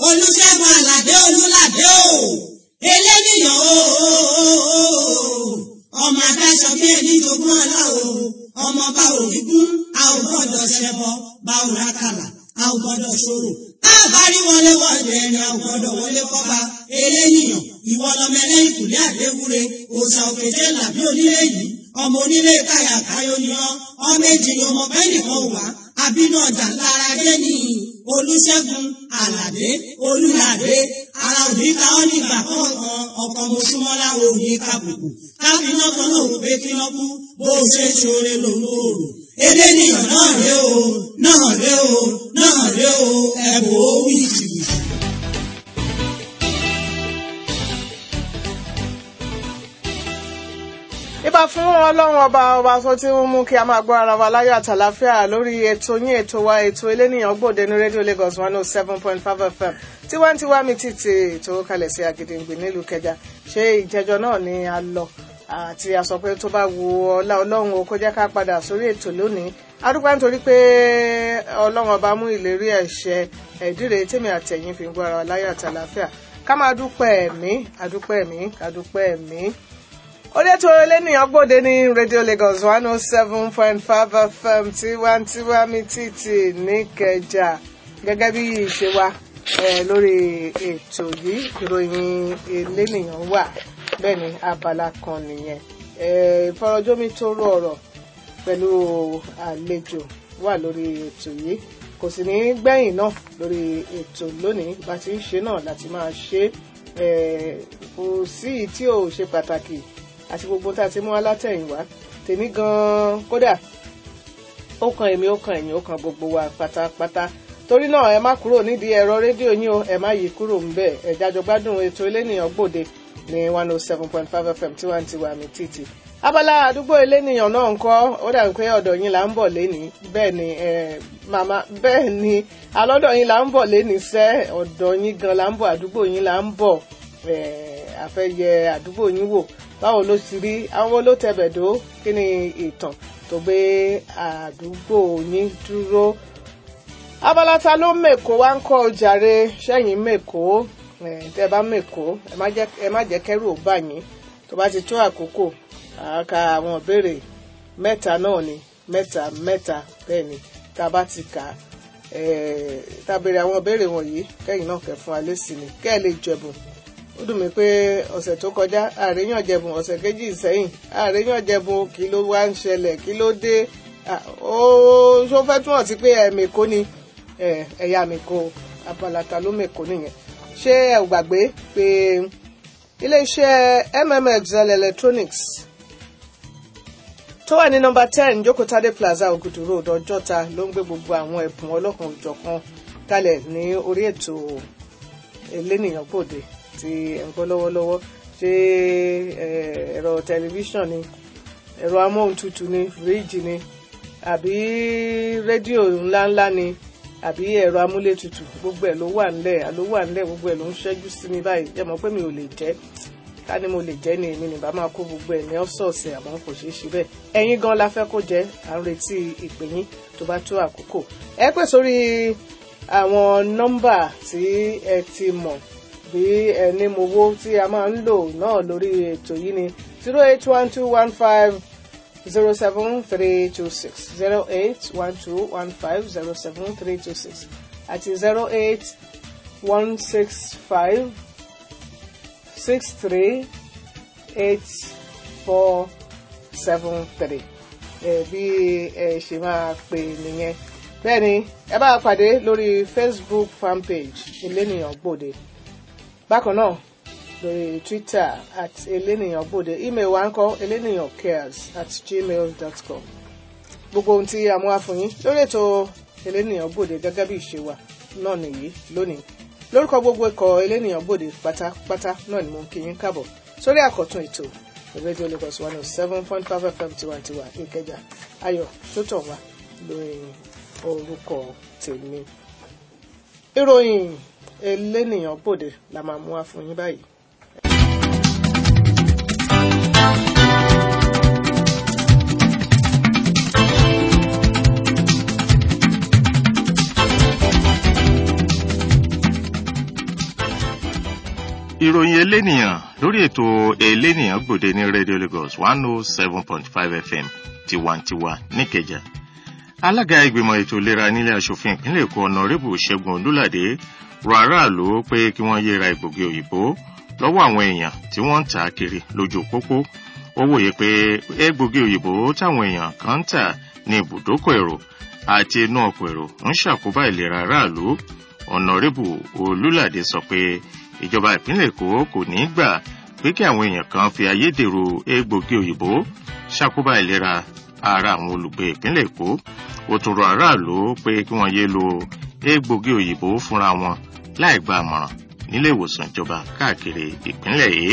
olùṣègùn àlàdé olùlàdé o eléníyàn o ọmọ adáṣọ bí ẹni jogún ọlá o ọmọ bá òní kún a ò gbọ́dọ̀ ṣẹbọ bá ò rákàlà a ò gbọ́dọ̀ ṣòro a bá rí wọlé wọlé ẹni a ò gbọ́dọ̀ wọlé kọba eléníyàn ìwọ lọmọ ẹlẹ́yìn kùlé àdéwúre òòṣà òkèjé làbí onílé yìí ọmọ onílé káyà káyọ ni ọ ọmọ èjì ni ọmọ bẹ́ẹ̀ nìkan wà àbínú ọjà lára dé ní olùṣègùn àlàdé olùlàdé ara òní ká ọ nígbà kọ̀ọ̀kan ọkọ̀ mọ̀ṣúmọ́lá òní kàbùkù káfíńnà kan náà wò pé kí wọ́n kú bó o ṣe ṣoore lòun ò rò èdè nìyàn náà ré o náà ré o náà ré o ẹ̀bùn ó wí jìbìtì. ìbà fún ọlọ́run ọba ọba tó ti ń mú kí a máa gbọ́ ara wa láyọ̀ àtàláfíà lórí ètò yín ètò wa ètò eléníyàn gbòde ní rédíò Lagos one oh seven point five FM tiwantiwa mi títí ètò kalẹ̀ sí Àgìdìngbì nílùú Kẹjà ṣé ìjẹjọ náà ni a lọ àti a sọ pé tó bá wu ọlá ọlọ́run o kó jẹ́ ká padà sórí ètò lónìí adúpẹ́ nítorí pé ọlọ́run ọba mú ìlérí ẹ̀ṣẹ̀ ẹ̀díre tèmi àtẹ̀yìn fi ń gbọ́ ara wa láyọ̀ àtàláfíà ká máa dúpẹ́ ẹ̀mí adúpẹ́ ẹ̀mí adúpẹ́ ẹ̀mí orí ètò eléníyàn gbòde ní radio lagos one oh seven point five fm tiwantiwa mi títì níkẹjà gẹ́gẹ́ bí ìṣe wa lórí ètò yìí ìròyìn eléníyàn wà bẹ́ẹ̀ ni abala kan nìyẹn ìfọ̀rọ̀jómi tó rú ọ̀rọ̀ pẹ̀lú àlejò wà lórí ètò yìí kò sì ní gbẹ̀yìn náà lórí ètò lónìí bá ti ń ṣe náà láti máa ṣe kò sí tí ò ṣe pàtàkì àti gbogbo tá a ti mú wá látẹ̀yìnwá tèmi gan-an kódà ó kan èmi ó kan ẹ̀yìn ó kan gbogbo wa pátápátá torí náà ẹ má kúrò nídìí ẹ̀rọ rédíò yín o ẹ má yí kúrò ńbẹ̀ ẹ jájọ gbádùn ètò elénìyàn gbòde ní one oh seven point five fm tiwantiwa mi títì abala àdúgbò elénìyàn náà ńkọ́ ó dàbí pé ọ̀dọ̀ yín là ń bọ̀ lénìí bẹ́ẹ̀ ni màmá bẹ́ẹ̀ ni alọ́dọ̀ yín là ń bọ̀ lénìí sẹ́ ọ̀dọ̀ yín gan là ń bọ̀ àdúgbò yín là ń bọ̀ àfẹ́yẹ àdúgbò yín wò báwo ló ti rí àwọn ló tẹbẹ̀dó kí ni ìtàn tó gbé àdúgbò yín dúró. abala ta ló mèkó wá ń kọ́ jàre sẹ́yìn mèkó tẹ́ bá mèkó ẹ má jẹ́ kẹ́rù ó bà yín tó bá ti tó àkókò àka àwọn ìbéèrè mẹ́ta náà ni mẹ́ta mẹ́ta bẹ́ẹ̀ ni tá a bá ti kà á tá a béèrè àwọn ìbéèrè wọ̀nyí kẹ́yìn náà kẹ́ fún wa lésì ni kẹ́ ẹ lè jẹ̀bùn ó dùn mí pé ọ̀sẹ̀ tó kọjá àríyàn jẹ̀bùn ọ̀sẹ̀ kejì sẹ́yìn àríyàn jẹ̀bùn kí ló wá ń ṣẹlẹ̀ kí ló dé ó ṣó fẹ́ túmọ̀ sí pé ẹ̀ mèkó ni ẹ̀yà mèkó abalata ló mèkó nìyẹn ṣé ẹ ò gbàgbé pé iléeṣẹ́ mmxl electronics tó wà ní nọ́mbà ten jókòtádé plaza ògùdù road ọjọ́ta ló ń gbé gbogbo àwọn ẹ̀bùn ọlọ́kan òjọ̀kan kalẹ̀ ní orí ètò elénìyàn gbòde tí ẹ̀ ń gbọ́ lọ́wọ́lọ́wọ́ ṣé ẹ̀rọ tẹlifíṣàn ni ẹ̀rọ amóhuntutù ni fíríjì ni àbí rédíò ńláńlá ni àbí ẹ̀rọ amúlétutù gbogbo ẹ̀ ló wà ńlẹ̀ ló wà ńlẹ̀ gbogbo ẹ̀ ló ń ṣẹ́jú sí mi báyìí jẹ́ mọ́ pé mi ò lè jẹ́ ká ní mo lè jẹ́ ni èmi nìbá máa kó gbogbo ẹ̀ ní ọ̀sọ̀ọ̀sẹ̀ àmọ́ kò ṣeé ṣe bẹ́ẹ̀ ẹ̀yin gan la fẹ́ kó jẹ́ à ń retí ìpè yín tó bá tó àkókò ẹ pè sórí àwọn nọ́mbà tí ẹ ti mọ̀ bí ẹni mowó tí a máa ń lò náà lórí ètò yìí ni zero eight one two one five zero seven three two six zero eight one two one five zero seven three two six àti zero eight one six five six three eight four seven three ẹ bí ẹ ṣe máa pè nìyẹn bẹ́ẹ̀ ni ẹ bá pàdé lórí Facebook fanpage elénìyàn gbòde bákan náà lórí twitter at elénìyàn gbòde email wa ń kọ elénìyàn cares at gmail dot com gbogbo ohun tí a mú wá fún yín lórí ètò elénìyàn gbòde gẹ́gẹ́ bí ìṣe wa náà nìyí lónìí lórúkọ gbogbo ikọ̀ elénìyàn gbòde pátápátá náà ni mo ń kí yín káàbọ̀ sórí àkọ́tún ètò rédíò Lagos one oh seven point five fm tiwantiwa ìkẹjà ayọ̀ tó tàn wá lórí orúkọ tèmi ìròyìn elénìyàn gbòde la máa mú wá fún yín báyìí. ìròyìn elénìyàn lórí ètò elénìyàn gbòde ní radio lagos one oh seven point five fm tiwantiwa níkẹjà alága ìgbìmọ̀ ètò ìlera nílé asòfin ìpínlẹ̀ èkó ọ̀nàrẹ́bù ṣẹ́gun olúládé rọ aráàlú pé kí wọ́n yéra egbògi òyìnbó lọ́wọ́ àwọn èèyàn tí wọ́n ń tà á kiri lójú pópó ó wòye pé egbògi òyìnbó táwọn èèyàn kan ń tà ní ibùdókọ̀ èrò àti inú ọkọ̀ èrò ń ṣàkóbá ìlera aráàlú ọ̀nàrẹ́bù olúládé sọ pé ìjọba ìpínlẹ̀ èkó kò ní gbà pé kí àwọn èèyàn kan fi ayédèrú egbògi òyìnbó ṣàkóbá ìlera ara àwọn olùgbé ìpínlẹ̀ èkó ó tún rọ aráàlú pé kí wọ́n yé lo egbògi òyìnbó fúnra wọn láì gba àmọ̀ràn nílé ìwòsàn ìjọba káàkiri ìpínlẹ̀ yìí.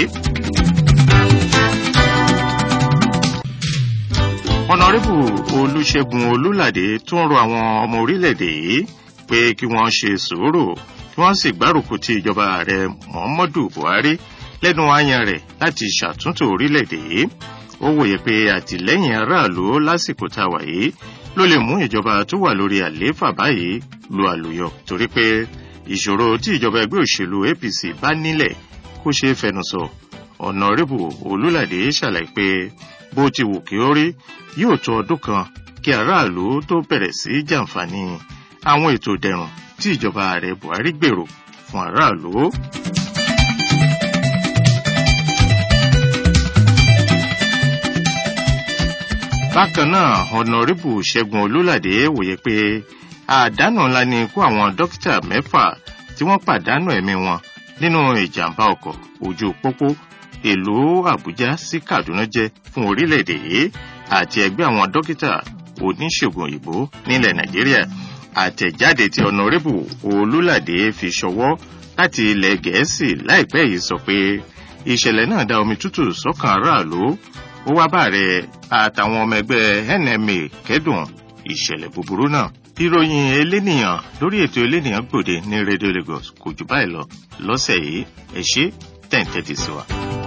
ọ̀nàrẹ́bù olùṣègùn olúládé tún rọ àwọn ọmọ orílẹ̀-èdè yìí pé kí wọ́n ṣe sùúrù kí wọ́n sì gbárùkù ti ìjọba ààrẹ muhammadu buhari lẹ́nu àyàn rẹ̀ láti ṣàtúntò orílẹ̀-èdè yìí ó wòye pé àtìlẹ́yìn aráàlú lásìkò tá a wà yìí ló lè mú ìjọba tó wà lórí àlééfà báyìí lu àlùyọ torí pé ìṣòro tí ìjọba ẹgbẹ́ òṣèlú apc bá nílẹ̀ kó ṣeé fẹnusọ ọ̀nàrẹ́bù olúlàdé ṣàlàyé pé bó ti wù kí ó rí yóò tó ọdún kan kí aráàlú tó bẹ̀rẹ̀ sí jàǹfààní àwọn ètò dẹrùn tí ìjọba ààrẹ buhari gbèrò fún aráàlú. bákan náà ọ̀nàrẹ́bù ṣẹ́gun olúládé wòye pé àdánù ńlá ni ikú àwọn dókítà mẹ́fà tí wọ́n pàdánù ẹ̀mí wọn nínú ìjàmbá ọkọ̀ ojú pópó ìlú àbújá sí kaduna jẹ́ fún orílẹ̀-èdè yìí àti ẹgbẹ́ àwọn dókítà oníṣègùn òyìnbó nílẹ̀ nàìjíríà àtẹ̀jáde tí ọ̀nàrẹ́bù olúládé fi ṣọwọ́ láti ilẹ̀ gẹ̀ẹ́sì láìpẹ́ yìí sọ pé ìṣẹ̀lẹ̀ náà dá omi tútù sọ́kàn aráàlú ó wá bàrẹ̀ àtàwọn ọmọ ẹgbẹ́ nma kẹ́dùn ìṣẹ̀lẹ̀ búburú náà. ìròyìn elénìyàn lórí ètò elénìyàn gbòde ní radio lagos kò jù báyìí lọ lọ́sẹ̀ yìí ẹ ṣe tẹ̀ǹtẹ̀tì sí wa.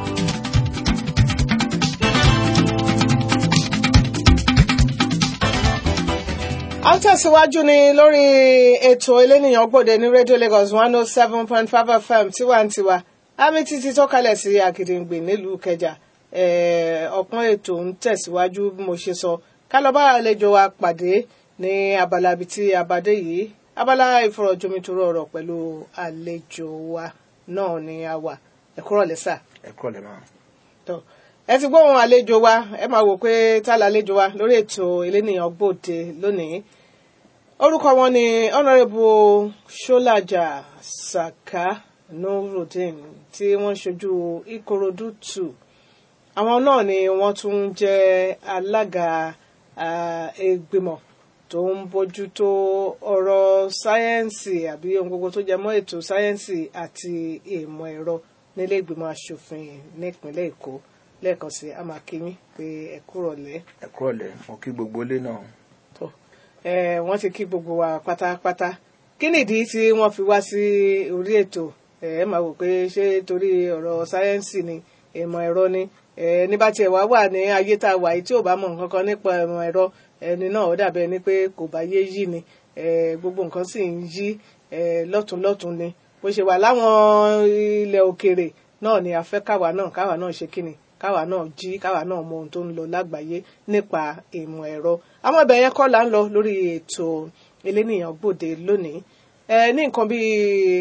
a ń tẹ̀síwájú ni lórí ètò elénìyàn gbòde ní radio lagos one oh seven point five fm tiwantiwa àmì títí tó kalẹ̀ sí àgìdìngbè nílùú kẹjà ọ̀pọ̀n ètò ń tẹ̀síwájú bí mo ṣe sọ ká lọ bá àlejò wa pàdé ní abala ibi tí abadé yìí abala ìfọ̀rọ̀jomitoro ọ̀rọ̀ pẹ̀lú àlejò wa náà ni a wà ẹ̀kúrọ̀ lẹ́sà. ẹ̀kúrọ̀ lẹ́ máa. tó ẹ ti gbóhùn àlejò wa ẹ máa wò pé tá làlejò wa lórí ètò elénìyàn gbòde lónìí orúkọ wọn ni honourable ṣọlájà saka nurudeen tí wọ́n ṣojú ìkòròdú two àwọn náà ni wọ́n tún jẹ́ alága ìgbìmọ̀ tó ń bójú tó ọ̀rọ̀ sáyẹ́ǹsì àbí ohun gbogbo tó jẹ mọ́ ètò sáyẹ́ǹsì àti ìmọ̀ ẹ̀rọ nílé ìgbìmọ̀ asòfin nípínlẹ̀ èkó lẹ́ẹ̀kan sí amákínyìn pé ẹ kúrọ̀lẹ́. ẹ kúrọ̀lẹ́ mo kí gbogbo ilé náà. tó ẹ wọ́n ti kí gbogbo wa pátápátá kí nìdí tí wọ́n fi wá sí orí ètò ẹ máa wò pé ṣé torí ọ̀rọ̀ sáyẹ́ǹsì ni ìmọ̀ ẹ̀rọ ni ní bá tiẹ̀ wá wà ní ayé tá a wà yìí tí ò bá mọ̀ nǹkan kan nípa ìmọ̀ ẹ̀rọ ẹni náà ó dàbẹ̀ ni pé kò bá yé yí ni gbogbo nǹkan sì ń yí lọ́tùnlọ́tùn ni bó ṣe wà láwọn ilẹ̀ òkèèrè náà ni a fẹ́ káwa náà káwa náà ṣe kíni káwa náà jí káwa náà mọ ohun tó ń lọ lágbàáyé nípa ìmọ̀ ẹ̀rọ àwọn ibẹ̀ yẹn kọ́ là ń lọ lórí ètò elénìyàn gbòde lónìí ní nǹkan bíi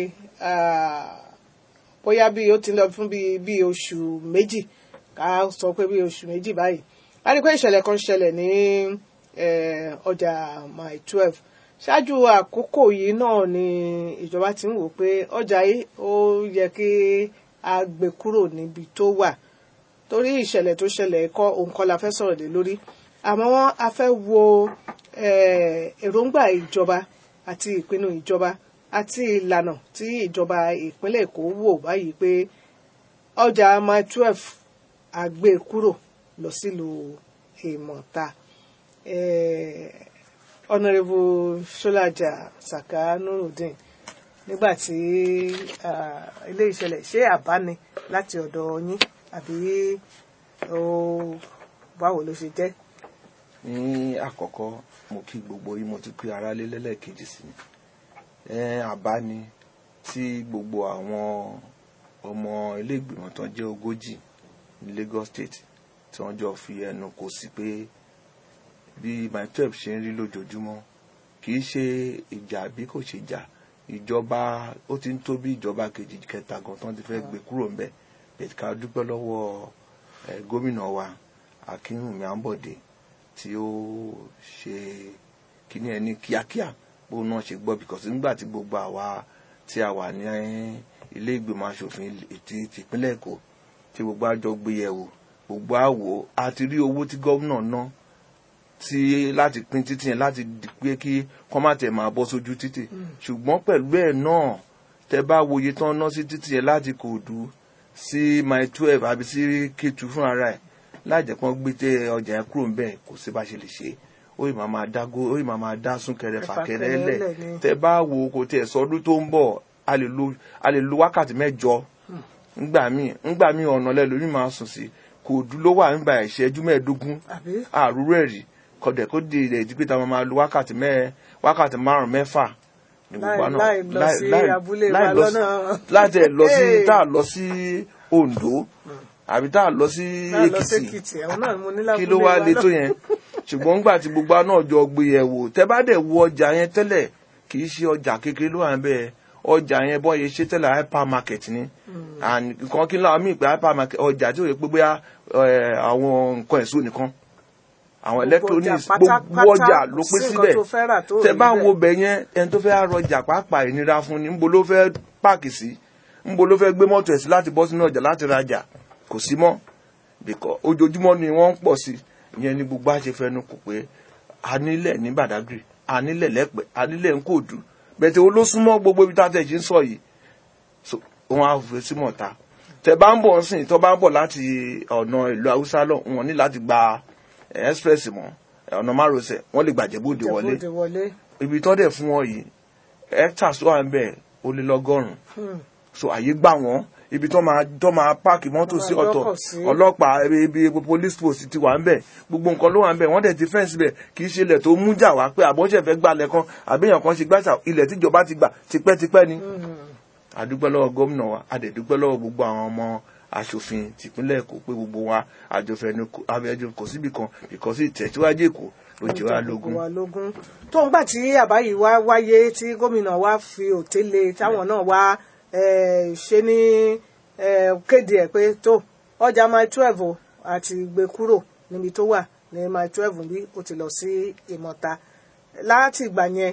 bóyá bíi ó ti lọ fún bíi oṣù méjì ká sọ pé bí oṣù méjì báyìí a rí i pé ìṣẹ̀lẹ̀ kan ṣẹlẹ̀ ní ọjà mile twelve ṣáájú àkókò yìí náà ni ìjọba ti ń wò pé ọjà yìí ó yẹ kí a gbé kúrò níbi tó wà torí ìṣẹ̀lẹ̀ tó ṣẹlẹ̀ kọ́ òun kọ́ la fẹ́ sọ̀rọ̀ lé lórí àmọ́ a fẹ́ wo èròǹgbà ìjọba àti ìpinnu ìjọba àti ìlànà tí ìjọba ìpínlẹ̀ èkó wò báyìí pé ọjà mile twelve àgbé kúrò lọ sílùú ìmọ̀ta ọ̀nàrẹ́bù ṣọ́lájà saka nurudeen nígbà tí ilé ìṣẹ̀lẹ̀ ṣé àbá ni láti ọ̀dọ̀ yín àbí báwo ló ṣe jẹ́. ní àkọ́kọ́ mo kí gbogbo yín mo ti pé aráalé lẹ́lẹ́kejì sí mi àbá ni tí gbogbo àwọn ọmọ ilé ìgbìmọ̀ tán jẹ́ ogójì ní Lagos State tí wọ́n jọ fi ẹnu kò sí pé bí my twelve ṣe ń rí lójoojúmọ́ kì í ṣe ìjà bí kò ṣe jà ìjọba ó ti ń tó bí ìjọba kejì kẹta gan tán ti fẹ́ gbé kúrò ńbẹ̀ bẹ́ẹ̀ ká dúpẹ́ lọ́wọ́ ẹ̀ gómìnà wa Akínwùmí Àǹbọ̀dé tí ó ṣe kíní ẹni kíákíá bó náà ṣe gbọ́ because nígbà tí gbogbo àwa tí a wà ní ilé ìgbìmọ̀ asòfin ti tìpínlẹ̀ Èkó tí gbogbo àjọ gbé yẹ̀wò gbogbo àwò àti rí owó tí gómìnà ná tí láti pín títì yẹn láti di pé kí kọ́ má tẹ̀ máa bọ́ sójú títì ṣùgbọ́n pẹ̀lú ẹ̀ náà tẹ bá wòye tán ná sí títì yẹn láti Kòòdú sí mile twelve àbí sí Kétu fún ara ẹ̀ láìjẹ́ pọ́n gbé tẹ ọjà yẹn kúrò ńbẹ̀ kò sí bá ṣe lè ṣe ó yìí máa máa dá gó ó yìí máa máa dá súnkẹrẹ fàkẹrẹ lẹ̀ tẹ bá wo kò tẹ sọdún tó ń bọ̀ a lè lo a lè lo wákàtí mẹ́jọ ńgbà míì ńgbà míì ọ̀nà lẹ́lòmíì máa sùn sí Kòòdú ló wà nígbà ìṣẹ́jú mẹ́ẹ̀ẹ́dógún àrúrú ẹ̀rí kọ̀dẹ̀ kó di ilẹ̀ ìdí pé ta máa lo wákàtí mẹ́ẹ̀ wákàtí márùn mẹ́fà ní gbogbo àná láì lọ sí abúlé wa lọ́nà láti ẹ̀ lọ sí tá a lọ sí Oǹdó àbí tá a lọ sí Èkìtì kí ló wá lé tó yẹn ṣùgbọ́n nígbà tí gbogbo àná ọjọ́ gbé yẹ̀ wò tẹ́ bá dẹ̀ wo ọjà yẹn tẹ́lẹ̀ kì í ṣe ọjà kékeré ló wà ń bẹ́ẹ̀ ọjà yẹn bọ́ yẹ ṣe tẹ́lẹ̀ hypermarket ni nǹkan kí n láwọn míì pé hypermarket ọjà tí ò yẹ pé bóyá àwọn nǹkan èso nìkan àwọn electronics gbogbo ọjà ló pé síbẹ̀ tẹ bá wo bẹ̀ yẹn ẹni tó fẹ́ rọjà pàápàá ìnira fún ni ńbo ló fẹ́ páàkì sí ńbo ló fẹ́ gbé mọ́tò ẹ̀ sí láti bọ́ sínú ọjà láti rajà kò sí mọ́ bìkọ́ ojoojúmọ́ ni wọ́n ń pọ̀ sí ìyẹn ni gbogbo àṣẹ fẹnu kò pé a nílẹ̀ ní Badagry a nílẹ̀ lẹ́pẹ́ a nílẹ̀ ń Kòòdú bẹ̀tẹ̀ wo ló súnmọ́ gbogbo ibi tá a tẹ̀ jí ń sọ yìí wọn á fẹ́ sí mọ̀ta tẹ bá ń bọ̀ ń sìn tó bá ń bọ̀ láti ọ̀nà ìlú Haúsá lọ wọn ní láti gba express mọ́ ọ̀nà márosẹ̀ wọ́n lè gbàjẹ́bóde wọlé ibi tó dẹ̀ fún wọn yìí hectares wà ń bẹ̀ ó lé lọ́gọ́rùn-ún so àyè gbà wọ́n ibi tó máa tó máa páàkì mọ́tò sí ọ̀tọ̀ ọlọ́pàá ibi police post ti wà ń bẹ̀ gbogbo nǹkan ló wà ń bẹ̀ wọ́n dẹ̀ ti fẹ́ǹsì bẹ̀ kì í ṣe ilẹ̀ tó mú jà wá pé àbọ̀ṣẹ̀ fẹ́ gbalẹ̀ kan àbíyàn kan ṣe gbàṣà ilẹ̀ tíjọba ti gbà tipẹ́tipẹ́ ni àdúpẹ́ lọ́wọ́ gómìnà wa àdẹ̀dúpẹ́ lọ́wọ́ gbogbo àwọn ọmọ aṣòfin tìpínlẹ̀ èkó pé gbogbo wa àjọfẹ́nu abẹ́jọ kò síbì kan ìkọ́sí ìtẹ̀síwájú èkó ló jẹ́ wa lógún. tó ń gbà tí àbá yìí wá wáyé tí gómìnà wa fi òtélé táwọn náà wá ṣe ní kéde ẹ̀ pé tó ọjà mile twelve àti gbé kúrò níbi tó wà ní mile twelve bí ó ti lọ sí ìmọ̀ta láti ìgbà yẹn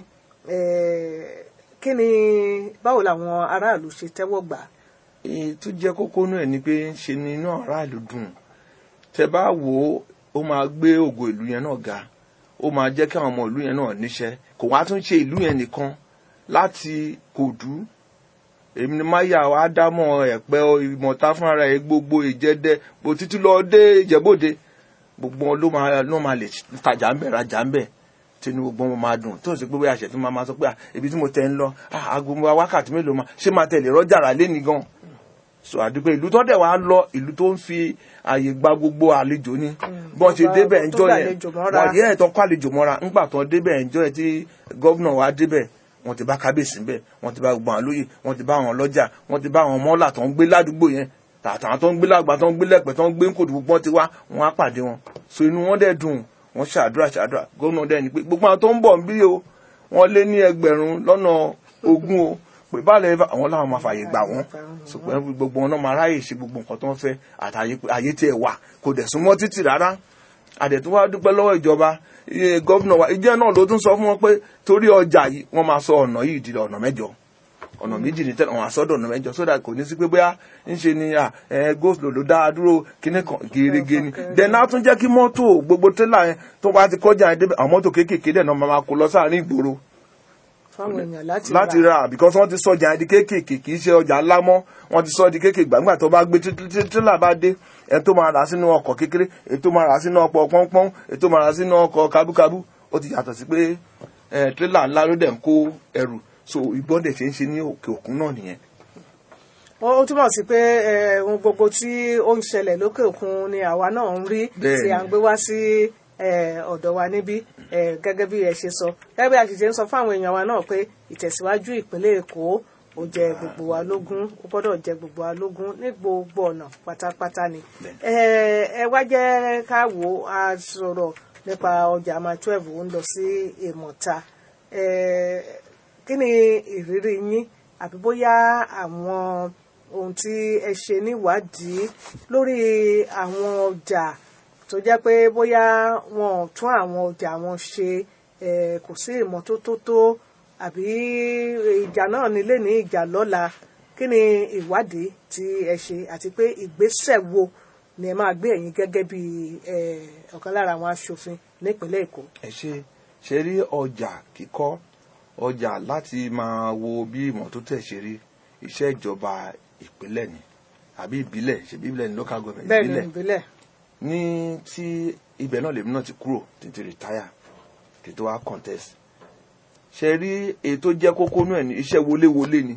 kí ni báwo làwọn aráàlú ṣe tẹ́wọ́ gbà á tó jẹ́ kókó náà ni pé ṣe ni inú aráàlú dùn tẹ bá wò ó ó máa gbé ògo ìlú yẹn náà ga ó máa jẹ́ kí àwọn ọmọ ìlú yẹn náà níṣẹ́ kò wá tún ṣe ìlú yẹn nìkan láti Kòòdú èmi ni máyà ádámọ̀ ẹ̀pẹ́ ìmọ̀ta fúnra ẹ̀ gbogbo ìjẹ́dẹ́ bó títí lọ dé ìjẹ́bòde gbogbo wọn ló máa ló máa lè tajà ń bẹ̀ rajà ń bẹ̀ tinú gbogbo wọn máa dùn tó ń sọ pé bóyá àṣẹ tí máa máa sọ pé ibi tí mo tẹ̀ ń lọ aago wákàtí mélòó máa ṣé máa tẹ̀lé rọ́jà rà lé ní gan so àdúgbò ìlú tó dẹ̀ wá lọ ìlú tó ń fi àyè gba gbogbo àlejò ni bọ́n ṣe débẹ̀ ẹjọ́ yẹn wọ́n yẹ́ ẹ̀tọ́ kọ́ àlejò mọ́ra ńgbà tó débẹ̀ ẹjọ́ yẹn tí gọ́vnà wa débẹ̀ wọ́n ti bá kábíyèsí ńbẹ̀ wọ́n ti bá gbogbo àwọn lóyè wọ́n ti bá àwọn lọ́jà wọ́n ti bá àwọn mọ́là tó ń gbé ládùúgbò yẹn tàtàwọn tó ń gbé lágbà tó ń gbé lẹ́pẹ̀ tó ń gbé ńkòdù gbogbo ti wá wọ́n á pàdé wọn so inú wọn dẹ̀ dùn wọ́n ṣàdúrà ṣàdúrà gómìnà dẹ̀ ni pé gbogbo àwọn tó ń bọ̀ ń bí o wọ́n lé ní ẹgbẹ̀rún lọ́nà ogún o pé báàlẹ̀ àwọn làwọn máa fààyè gbà wọ́n ṣùgbọ́n gbogbo wọn náà máa ráyè ṣe gbogbo nǹkan tó ń fẹ́ àtàyè tí ẹ wà kò dẹ̀ súnmọ́ títì rárá àdẹ̀tún wá dúpẹ́ lọ́wọ́ ìjọba gọ́vnà wa ìjẹ́ náà ló tún sọ fún wọn pé torí ọjà yìí wọ́n máa sọ ọ̀nà yìí di ọ̀nà mẹ́jọ ọ̀nà méjì ní tẹ́lẹ̀ wọn àsọdọ̀ ọ̀nà mẹ́jọ sódà kò ní sí pé bóyá ń ṣe ni goslo ló dá dúró kíní kan gerege ni dẹ̀nà tún jẹ́ kí mọ́tò gbogbo tẹ́lẹ̀ yẹn tó bá ti kọjá yẹn débẹ̀ àwọn mọ́tò kéékèèké dẹ̀ náà máa kó lọ sáàrin ìgboro láti ra because wọ́n ti sọ ọjà di kéékèèké kì í ṣe ọjà ńlá mọ́ wọ́n ti sọ di kéékèèké gbàgbà tó bá gbé tírélà bá dé ẹ tó máa rà sínú ọkọ̀ kékeré ẹ tó máa rà sínú ọkọ̀ pọ́npọ́n ẹ tó máa rà sínú ọkọ̀ kábúkábú ó ti yàtọ̀ sí pé tírélà ńlá ló dẹ̀ ń kó ẹrù so ìbọn dẹ̀ ṣe ń ṣe ní òkè òkun náà nìyẹn. ó túmọ̀ sí pé ohun gbogbo tí ó ń ṣẹlẹ̀ lókè òkun ni àwa náà ń rí tí à ń gbé wá sí ọ̀dọ̀ wa níbí gẹ́gẹ́ bí ẹ ṣe sọ gẹ́gẹ́ bí a ṣe ṣe ń sọ fún àwọn èèyàn wa náà pé ìtẹ̀síwájú ìpínlẹ̀ Èkó ó jẹ gbogbo wa lógún ó gbọ́dọ̀ jẹ gbogbo wa lógún ní gbogbo ọ̀nà pátápátá ni ẹ ẹ wá jẹ́ ká wò ó a sọ̀rọ̀ nípa ọjà máa twelve ó ń lọ sí ìmọ̀ta ẹ kí ni ìrírí yín àbí bóyá àwọn ohun tí ẹ ṣe níwádìí lórí àwọn ọjà tó jẹ́ pé bóyá wọn ò tún àwọn ọjà wọn ṣe ẹ kò sí ìmọ́tótó tó àbí ìjà náà nílé ní ìjà lọ́la kí ni ìwádìí tí ẹ ṣe àti pé ìgbésẹ̀ wo ni ẹ máa gbé ẹ̀yin gẹ́gẹ́ bí ẹ, ọ̀kan lára àwọn aṣòfin nípínlẹ̀ Èkó. ẹ ṣe ṣe rí ọjà kíkọ́ ọjà láti máa wo bí ìmọ́tótó ẹ̀ ṣe rí iṣẹ́ ìjọba ìpínlẹ̀ ni àbí ìbílẹ̀ ṣebí ìbílẹ̀ ni local government bẹ́ẹ̀ ni ìbílẹ̀ ìbílẹ̀ ní tí ibẹ̀ náà lèmi náà ti kúrò títí retire kí tó wá contest ṣe rí èyí tó jẹ́ kókó náà ní iṣẹ́ wọléwọlé ni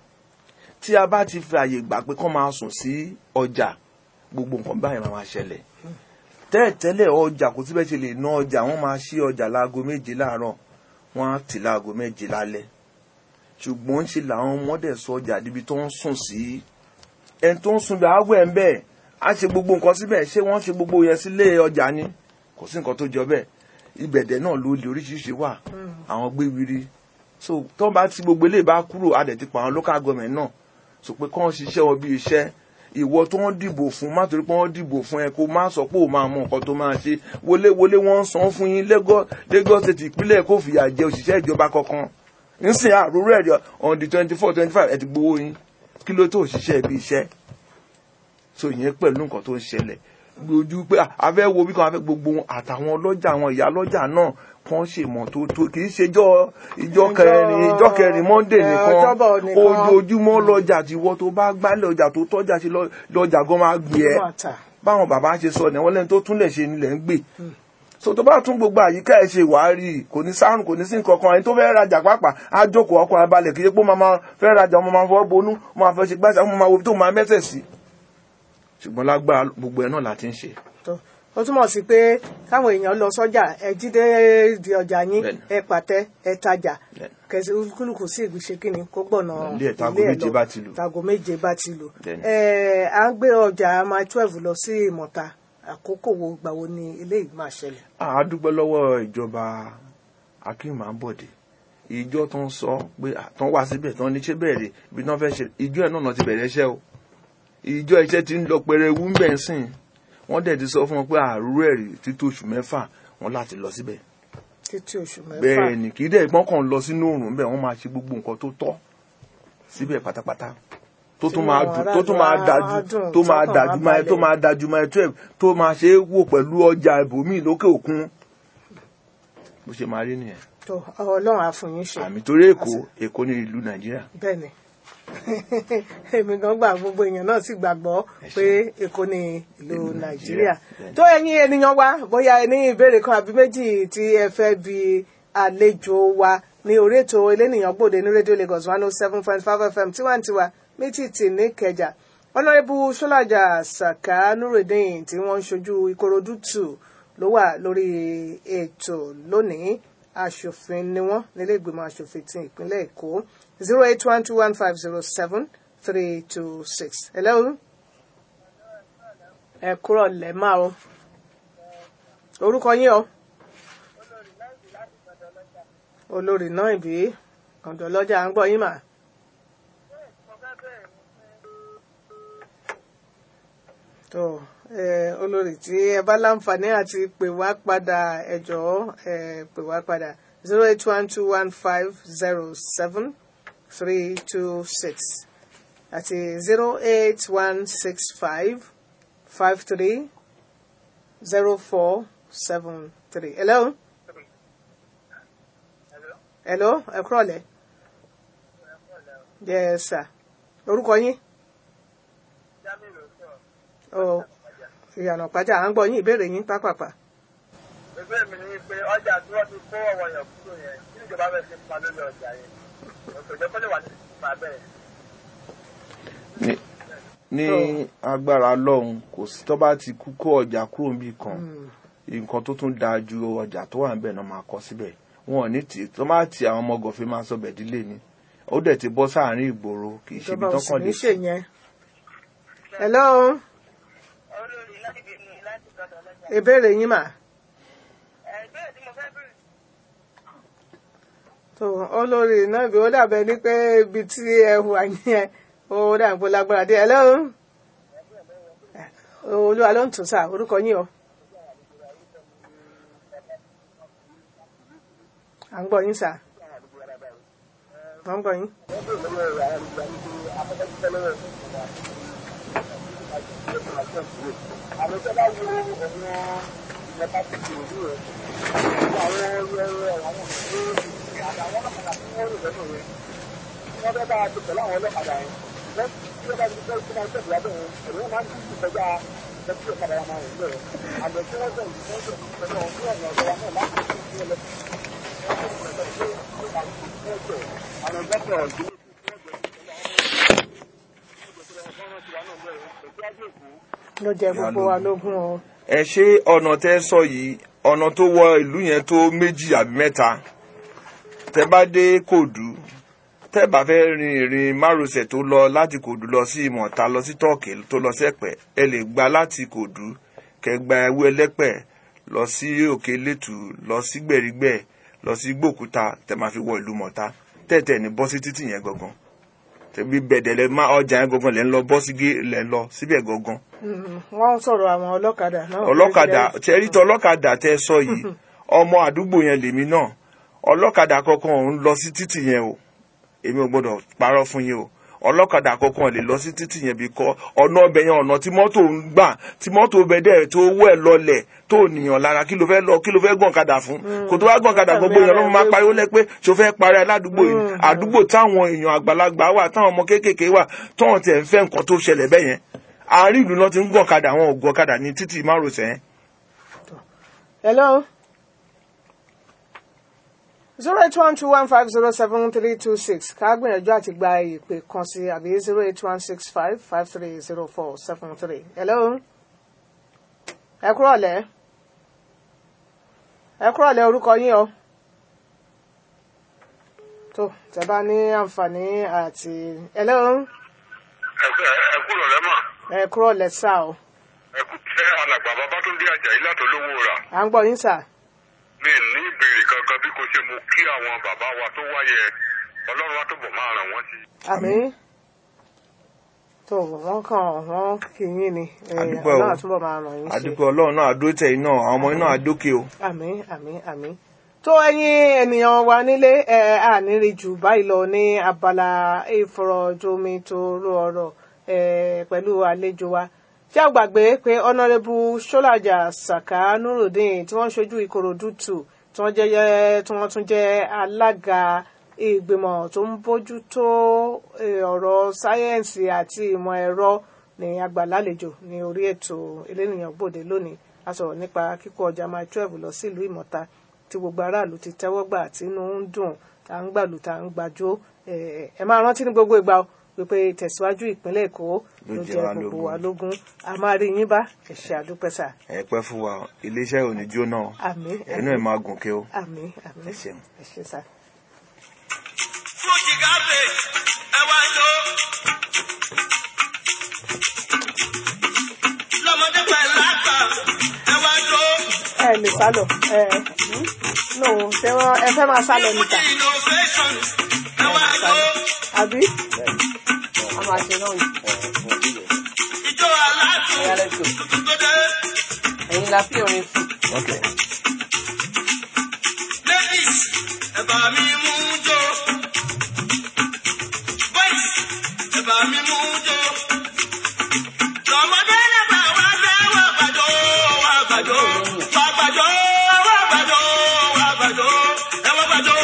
tí a bá ti fi àyè gbà pé kán máa sùn sí ọjà gbogbo nǹkan báyìí máa máa ṣẹlẹ̀ tẹ́ẹ̀tẹ́lẹ̀ ọjà kò síbẹ̀ ṣe lè ná ọjà wọ́n máa ṣí ọjà láago méje láàárọ̀ wọ́n á tì láago méje lálẹ́ ṣùgbọ́n ṣe làwọn ọmọdé sọ ọjà níbi tó ń sùn sí ẹni tó ń sùn bẹ́ẹ̀ á wẹ̀ ń bẹ́ẹ̀ á ṣe gbogbo nǹkan síbẹ̀ ṣé wọ́n ṣe gbogbo yẹn sílé ọjà ni kò sí nǹkan tó jọ bẹ́ẹ̀ ibẹ̀dẹ̀ náà ló lè oríṣiríṣi wà àwọn gbéwiri so tó bá ti gbogbo eléyìí bá kúrò á dẹ̀ ti pa àwọn local government náà so pé kán ṣiṣẹ́ wọn bí iṣẹ́ ìwọ tó wọ́n dìbò fún má torí pé wọ́n dìbò fún ẹ kó má sọ pé ò máa mọ nǹkan tó máa ṣe wọléwọlé wọ́n ń san fún yín Lagos Lagos state ìpínlẹ̀ kò fìyà jẹ òṣìṣẹ́ ìjọba kankan nsìn àrùrù ẹ̀ on the twenty four twenty five ẹ ti gbowó yín kí ló tó òṣìṣẹ́ ibi iṣẹ́ so ìyẹn pẹ̀lú nǹkan tó ń ṣẹlẹ̀ gbójú pé a fẹ́ wo bí kan a fẹ́ gbogbo wọn àtàwọn ọlọ́jà àwọn ìyá ọlọ́jà náà kàn ṣe mọ́tótó kì í ṣe ìjọ ìjọ kẹrin ìjọ kẹrin monday eh, nìkan ọjọ́bọ̀ nìkan. ojoojúmọ́ lọ́jà tí wọ́n tó bá gbálẹ̀ ọjà tó tọ́jà sí lọ- lọ́jà gan máa gbé ẹ́ Máa tà. báwọn bàbá ṣe sọ ni wọ́n lẹ́ni tó túnlẹ̀ ṣe nílẹ̀ ń gbé so tó bá tún gbogbo àyíká ẹ̀ ṣe wàá rí i kò ní sáàrùn kò ní sí nǹkan kan ẹni tó fẹ́ rajà pàápàá á jókòó ọkọ̀ abalẹ̀ kì í ṣe pé ó máa máa fẹ́ rajà ọmọ máa fọwọ́ bonú ó máa fẹ́ ṣe gbáṣà ó máa wo ibi tó máa mẹ́sẹ̀ sí ṣùgbọ́n lágbára gbogbo ẹ̀ náà la ti ń ṣe tó ó túmọ̀ sí pé káwọn èèyàn lọ sọ́jà ẹ jíde di ọjà yín Bẹ́ẹ̀ni. ẹ pàtẹ ẹ tajà Bẹ́ẹ̀ni. kẹsì kúlùkù sí ìgbìṣe kínní kó gbọ̀nà Ilé ẹ̀ tágo ilé ẹ̀ méje lọ. bá ti lù. tágo méje bá ti lù Bẹ́ẹ̀ni. ẹ à ń gbé ọjà máa twelve lọ sí ìmọ̀ta àkókò wo gbà wo ni eléyìí máa ṣẹlẹ̀. a dúpẹ́ lọ́wọ́ ìjọba akéwì bọ̀dé ìjọ tó ń sọ pé àtàn wá síbẹ̀ tán ní ṣé bẹ̀rẹ̀ ibi tí wọ́n fẹ́ ṣe ìjọ ẹ̀ náà ti bẹ̀rẹ̀ iṣẹ́ o ìjọ iṣẹ́ ti ń lọ pẹrẹ ewu ń bẹ̀ ń sìn wọ́n dẹ̀ ti sọ fún wọn pé àrùrù ẹ̀rí títí oṣù mẹ́fà wọn láti lọ síbẹ̀ títí oṣù mẹ́fà bẹ́ẹ̀ ni kì í dẹ̀ gbọ́n kàn lọ sínú òrùn bẹ́ẹ̀ wọ́n máa ṣe gbogbo nǹkan tó tọ́ síbẹ̀ pátápátá tó tún Sínú máa àwọn dùn tó tún máa aráàlú dájú á dùn, tó máa tọ́kàn dájú á máa tó balẹ̀. máa dájú máa twelve tó máa ṣe é wò pẹ̀lú ọjà ibòmíì lókè òkun bó ṣe máa rí nìyẹn tó ọlọ́run á fún yín ṣe àmì torí èkó èkó ní ìlú nàìjíríà bẹ́ẹ̀ ni èmi gan gbà gbogbo èèyàn náà sì gbàgbọ́ pé èkó ni ìlú nàìjíríà Nàìjíríà, bẹ́ẹ̀ ni. tó ẹ̀yin ènìyàn wa bóyá ẹ ní ìbéèrè kan àbí méjì tí ẹ fẹ́ bi àlejò wa ní orí ètò elénìyàn gbòde ní rédíò Lagos one oh seven point five FM tiwantiwa mítìtì ní Ìkẹjà ọ̀nàrẹ́bù sọ́làjà sàkà nurudeen tí wọ́n ń ṣojú Ìkòròdú tù ló wà lórí ètò lónìí aṣòfin ni wọ́n nílé ìgbìmọ̀ aṣòfin ti ìpínlẹ̀ Èkó zero eight one two one five zero seven three two six. hello ẹ kúrọ̀ lẹ́ máa o orúkọ yín o olórí náà ìbí ọ̀dọ̀ lọ́jà ń gbọ́ yín mà. tó ẹ olórí tí ẹ bá láǹfààní àti pè wá padà ẹ jọ̀ọ́ ẹ pè wá padà zero eight one two one five zero seven three two six àti zero eight one six five five three zero four seven three. hello. hello ẹ kúrọ̀lẹ́. yes sir. orúkọ yín. ọ ìyànà pàjá à ń gbọ́ yín ìbéèrè yín pápápá. ìgbé mi ni pé ọjà tí wọ́n ti kó ọ̀wọ̀ yẹn kúrò yẹn kí ìjọba fẹ́ ṣe pa lórí ọjà yẹn òṣèjọ́ kó lè wà ní ìfipá bẹ́ẹ̀. ní ní agbára lọ́hùn kò sí tó bá ti kú kó ọjà kúrò níbì kan nǹkan tó tún dáa ju ọjà tó wà níbẹ̀ náà máa kọ síbẹ̀ wọn ò ní tì tó máa ti àwọn ọmọ gọ̀fẹ́ máa sọ bẹ̀dílé ni ó dẹ̀ ti bọ́ sáàrin ìgboro kì í ṣe ibi ìjọba ò sì tọ́kàn ní lè ṣe yẹn. hello olórí láti bí mi láti gbọdọ̀ lọ́jà. ìbéèrè yín mà. ẹgbẹ́ tí mo fẹ́ bèrè tó olórí náà ibi ó dàbẹ ní pé ibi tí ẹ wà yẹn ó dàgbò lágbára dé hello olúwa ló ń tún sá orúkọ yín o. à ń gbọ́ yín sá à ń gbọ́ yín. àwọn tó bá wo ọ̀nà ìjọba ti di òdu rẹ̀ àwọn ẹrẹ àwọn ìṣòro àtàwọn ọlọ́kadà tí wọ́n rìn lọ́nà rẹ̀ wọ́n fẹ́ bá a ti pẹ̀lú àwọn ọlọ́kadà yẹn wọ́n tí wọ́n bá ti fẹ́ kí wọ́n tẹ̀lé lábẹ́ yẹn ẹ̀rọ máa ń dúdú kọjá ẹtí ọ̀kadà wa máa rìn lọ́rẹ̀ àmọ́ tí wọ́n tẹ̀lé wọ́n tẹ̀lé pẹ̀lú ọ̀hún ní ọ̀nà ọ̀dọ́ wa náà láti fi sí ẹlẹ́sìn àwọn ìgbàgbọ́ ọ̀gbìn ló jẹ gbogbo wa lógún o. ẹ ṣe ọ̀nà tẹ́ sọ yìí ọ̀nà tó wọ ìlú yẹn tó méjì àbí mẹ́ta tẹ bá dé kòdú tẹ bá fẹ́ rin ìrìn márosẹ̀ tó lọ láti kòdú lọ sí ìmọ̀ta lọ sí tọ́ọ̀kì tó lọ sẹ́pẹ̀ ẹ lè gba láti kòdú kẹ gba ẹwú ẹlẹ́pẹ̀ lọ sí òkè lẹ́tù lọ sí gbẹ̀rígbẹ̀ lọ sí gbòkúta tẹ máa fi wọ ìlú mọ̀ta tẹ̀tẹ̀ ní bọ́ sí títì yẹn gangan tẹ̀bí bẹ̀dẹ̀ lẹ má ọjà yẹn gangan lẹ́ ń lọ bọ́ sí gé lẹ́ ń lọ síbẹ̀ gangan Mm, wọ́n ń sọ̀rọ̀ àwọn ọlọ́kadà náà. ọlọ́kadà tẹ́rí tọ́ ọlọ́kadà tẹ́ sọ yìí ọmọ àdúgbò yẹn lèmi náà ọlọ́kadà kankan ò ń lọ sí títì yẹn o èmi ò gbọ́dọ̀ parọ́ fún yín o ọlọ́kadà kankan lè lọ sí títì yẹn bí kọ́ ọ̀nà ọbẹ̀ yẹn ọ̀nà tí mọ́tò ń gbà tí mọ́tò bẹ dẹ̀ tó wọ́ ẹ̀ lọlẹ̀ tó nìyàn lára kí ló fẹ́ lọ kí ló fẹ́ gbọ̀n kadà fún kò tó wá gbọ̀n kadà gbogbo èèyàn ló máa pariwo lẹ́ pé ṣo fẹ́ parí aládùúgbò yìí àdúgbò táwọn èèyàn àgbàlagbà wà táwọn ọmọ kéékèèké wà tọ́wọ́n tẹ̀ ń fẹ́ nǹkan tó ṣẹlẹ̀ bẹ́ẹ̀ yẹn àárín ìlú náà ti ń gbọ̀n kadà àwọn ò gbọ̀n kadà ní títì márosẹ̀ yẹn hello. zero eight one two one five zero seven three two six ká gbìyànjú àti gba ìpè kan sí àbí zero eight one six five five three zero four seven three hello. ẹ kúrọ̀lẹ́ ẹ kúrọ̀lẹ́ orúkọ yín o. tó tẹ bá ní àǹfààní àti hello. ẹ kúrò lẹ́mọ̀ ẹ kúrọ̀lẹ́ sá o. ẹ kú tẹ́ alàgbà babatunde ajayi látọlówó rà à ń gbọ́ yín sà. mi ní ìbéèrè kankan bí kò ṣe mo kí àwọn bàbá wa tó wáyẹ ọlọ́run àtúbọ̀ máa ràn wọ́n sí. àmì tó wọn kàn wọn kì í yín ni ẹ, Àdúpẹ́ o. Ọlọ́run àtúbọ̀ máa ràn yín sí àdúgbò ọlọ́run náà àdó tẹ̀ iná àwọn ọmọ iná àdókè o àmì àmì àmì tó ẹ̀yin ènìyàn wa nílé ẹ àníri jù báyìí lọ ní abala ìfọ̀rọ̀jomi tó rú ọ̀rọ̀ ẹ pẹ̀lú àlejò wa tí a gbàgbé pé ọ̀nàrẹ́bù ṣọ́làjà saka nurudeen tí wọ́n ṣojú ìkòròdú tù tí wọ́n jẹ́ tí wọ́n tún jẹ́ alága ìgbìmọ̀ tó ń bójú tó eh, ọ̀rọ̀ sáyẹ́ǹsì àti ìmọ̀ ẹ̀rọ ní agbàlálejò ní orí ètò elénìyàn gbòde lónìí a sọ̀rọ̀ nípa kíkó ọjà mile twelve lọ sílùú ìmọ̀ta tí gbogbo aráàlú ti tẹ́wọ́ gbà tí inú ń dùn tá ń gbàlù tá ń gbàjó Eh, ẹ máa rántí ní gbogbo ìgbà o wípé ìtẹ̀síwájú ìpínlẹ̀ èkó ló jẹ́ jẹ́ wa gbogbo lógún. wa lógún a máa rí yín bá ẹ ṣé àdúpẹ́ sà ẹ pẹ́ fún wa iléeṣẹ́ ò ní jóná o àmín ẹnu ẹ̀ máa gùn ké o àmín àmín ẹ ṣeun. ẹ ṣé sà. fújì gábé ẹ wá jó. lọ́mọdé pẹ̀lú àgbà ẹ wá jó. ẹ lè sálọ ẹ no ṣé wọn ẹ fẹ́ máa sálọ níta fújì innovation ẹ wá jó. àbí a máa ṣe náà ni. ìjọ aládùn tuntun tó dé. ẹ̀yin la fi orin fún. Okay. ladies ẹ bá mi mú jó. boys ẹ bá mi mú jó. lọ́mọdé lẹ́gbà wá fẹ́ wá gbàjọ́ wá gbàjọ́ wá gbàjọ́ wá gbàjọ́ wá gbàjọ́ ẹ wá gbàjọ́.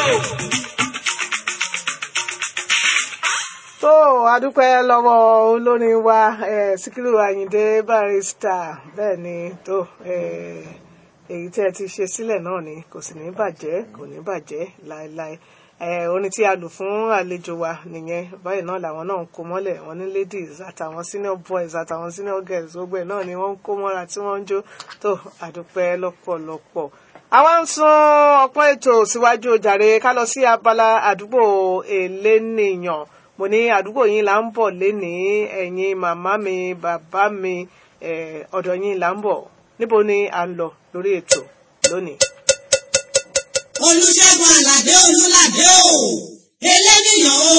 tó adúpẹ́ lọ́wọ́ olórin wa eh, síkírù àyìndé barista bẹ́ẹ̀ ni tó eh, èyí tí ẹ ti ṣe sílẹ̀ náà ni kò sì ní bàjẹ́ kò ní bàjẹ́ láéláé eh, orin tí a lò fún àlejò wa nìyẹn báyìí náà làwọn náà ń kó mọ́lẹ̀ wọn ní ladies àtàwọn senior boys àtàwọn senior girls gbogbo ẹ̀ náà ni wọ́n ń kó mọ́ra tí wọ́n ń jó tó adúpẹ́ lọ́pọ̀lọpọ̀ àwa ń sún ọpọ́n ètò síwájú jàre ká lọ sí abala àdúgbò elénìyàn mo ní àdúgbò yín là ń bọ̀ lénìí ẹ̀yin màmá mi bàbá mi eh, ọ̀dọ̀ yín là ń bọ̀ níbo ni à ń lọ lórí ètò lónìí. olùṣègùn àlàdé olùlàdé o eléníyàn o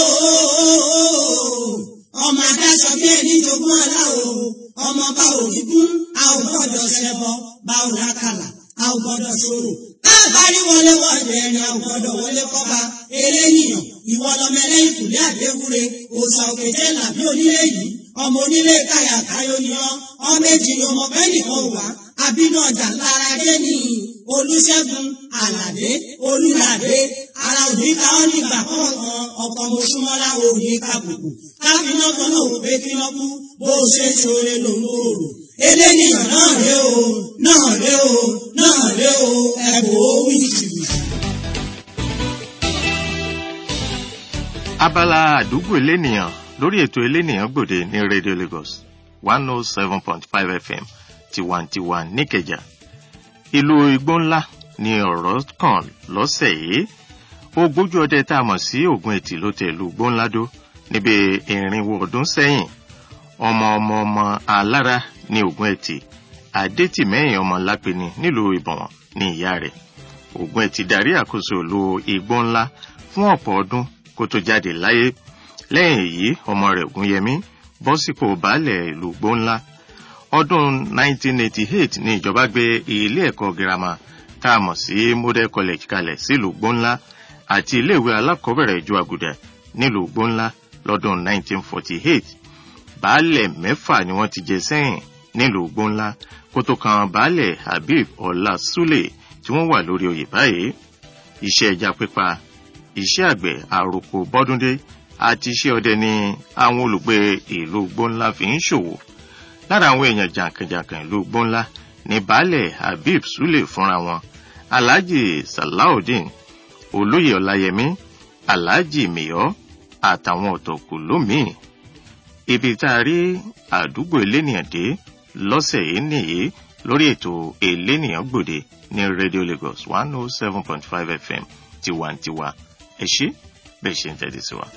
ọmọ adáṣọ bí ẹni jogún ọlá o ọmọ bá òrìgún a ò gbọdọ̀ ṣẹbọ bá ò rákàlà a ò gbọdọ̀ ṣòro káàbárí wọlé wọlé ẹni a ò gbọdọ̀ wọlé kọba eléníyàn ìwọ lọmọ ẹlẹ́yìn kùlé àdéwúre òòsà òkèjẹ làbí onílé yìí ọmọ onílé káyà káyọ ni ọ ọmọ èjì ọmọ bẹ́ẹ̀ nìkan wà àbínú ọjà lára dé ní olùṣègùn àlàdé olùlàdé ara òní ká ọ nígbà kọ̀ọ̀kan ọkọ̀ mọ̀ṣúmọ́lá òní kàbùkù káfíná kan náà wò pé kí wọ́n kú bó o ṣe ń ṣoore lòun ò rò eléníyàn náà ré o náà ré o náà ré o ẹ̀bùn ó wíjìwìjì. abala àdúgbò elénìyàn lórí ètò elénìyàn gbòde ní radio lagos one oh seven point five fm tiwantiwa níkẹjà ìlú igbó ńlá ni ọ̀rọ̀ kàn lọ́sẹ̀ yìí ogójú ọdẹ tá a mọ̀ sí ògùn ẹ̀tì ló tẹ̀ ìlú igbó ńlá dó níbi ìrìnwó ọdún sẹ́yìn ọmọ ọmọ ọmọ alára ní ògùn ẹ̀tì adétìmẹ́yìn ọmọ lápẹ́ni nílùú ìbọ̀wọ̀n ní ìyá rẹ̀ ògùn ẹ̀tì darí àkóso ìlú igbó ńlá fún ọ̀pọ̀ ọdún kó tó jáde láyé lẹ́yìn èyí ọmọ rẹ̀ ògúnyẹmí bọ́ sípò baálẹ̀ ìlú igbó ńlá ọdún 1988 ní ìjọba gbé ilé ẹ̀kọ́ girama tá a mọ̀ sí model college kalẹ̀ sílùú gbóńlá àti iléèwé alákọ̀ọ́bẹ̀rẹ̀ ìjọ àgùdà nílùú gbóńlá lọ́dún 1948 baálẹ̀ mẹ́fà ni wọ́n ti jẹ sẹ́yìn nílùú gbóńlá kó tó kan baálẹ̀ habib ọlá sule tí wọ́n wà lórí oyè báyìí iṣẹ́ ẹja pípa iṣẹ́ àgbẹ̀ àròkò bọ́dúndé àti iṣẹ́ ọdẹ ni àwọn olùgbé ìlú gbóńlá fi ń ṣòwò lára àwọn èèyàn jàǹkànjàǹkàn ìlú gbóńlá ní baálẹ̀ habib sule fúnra wọn alhaji salaudeen olóyè ọláyẹmí alhaji miyọ àtàwọn ọ̀tọ̀kù lómìn ibi tá a rí àdúgbò elénìyàn dé lọ́sẹ̀ yìí nìyí lórí ètò elénìyàn gbòde ní radio lagos one oh seven point five fm tiwantiwa ẹ ṣé bẹ́ẹ̀ ṣe ń tẹ́lẹ̀ sí wa.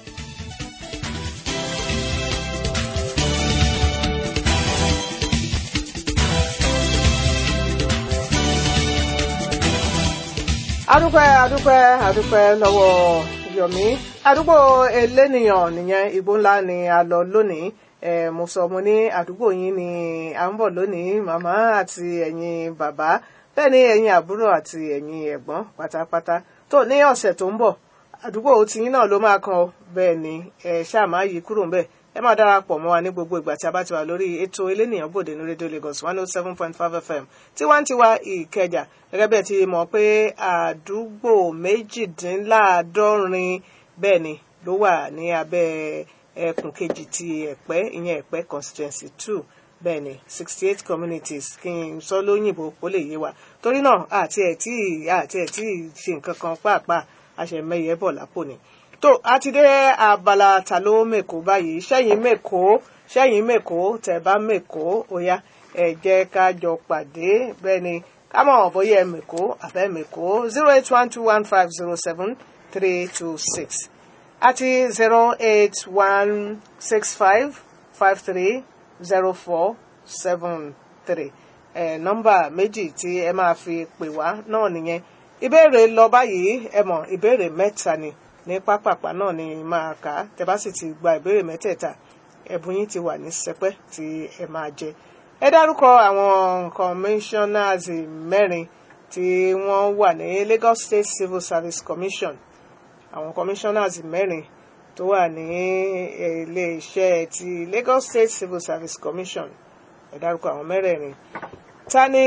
adúpẹ́ adúpẹ́ adúpẹ́ lọ́wọ́ yomi àdúgbò elénìyàn nìyẹn igbó ńlá ni a lọ lónìí eh, mo sọ mo ní àdúgbò yín ni à ń bọ̀ lónìí màmá àti ẹ̀yin bàbá bẹ́ẹ̀ ni ẹ̀yin àbúrò àti ẹ̀yin ẹ̀gbọ́n pátápátá tó ní ọ̀sẹ̀ tó ń bọ̀ àdúgbò tiyín náà ló máa kan o bẹ́ẹ̀ ni ẹ ṣáà má yí kúrò ń bẹ̀ ẹ máa darapọ̀ mọ́ wa ní gbogbo ìgbà tí a bá ti wà lórí ètò elénìyàn bòde ní rédíò lagos one oh seven point five fm tiwantiwa ìkẹjà gẹ́gẹ́ bẹ́ẹ̀ ti mọ̀ pé àdúgbò méjìdínláàádọ́rin bẹ́ẹ̀ ni ló wà ní abẹ́ ẹkùn kejì ti ẹ̀pẹ́ ìyẹn ẹ̀pẹ́ constituency two bẹ́ẹ̀ ni sixty eight communities kí n sọ lóyìnbó kó lè yé wa torí náà àti ẹ̀ tí àti ẹ̀ tí ṣe nǹkan kan pàápàá àṣẹmẹyẹ bọ̀ lápò ni tó a ti dé abala ta ló mèkó báyìí sẹ́yìn mèkó sẹ́yìn mèkó tẹ̀ bá mèkó óyá ẹ jẹ́ ká jọ pàdé bẹ́ẹ̀ ni ká mọ̀ bóyá ẹ mèkó àbẹ́ mèkó zero eight one two one five zero seven three two six àti zero eight one six five five three zero four seven three ẹ nọ́mbà méjì tí ẹ máa fi pè wá náà nìyẹn ìbéèrè lọ báyìí ẹ mọ̀ ìbéèrè mẹ́ta ni ní pápápá náà ni máa kà á tẹ bá sì ti gba ìbéèrè mẹ́tẹ̀ẹ̀ta ẹ̀bùn yín ti wà ní sẹpẹ́ tí ẹ máa jẹ ẹ dárúkọ àwọn commissioners mẹ́rin tí wọ́n wà ní Lagos State Civil Service Commission àwọn commissioners mẹ́rin tó wà ní iléeṣẹ́ ti Lagos State Civil Service Commission ẹ dárúkọ àwọn mẹ́rẹ̀ẹ̀rin ta ni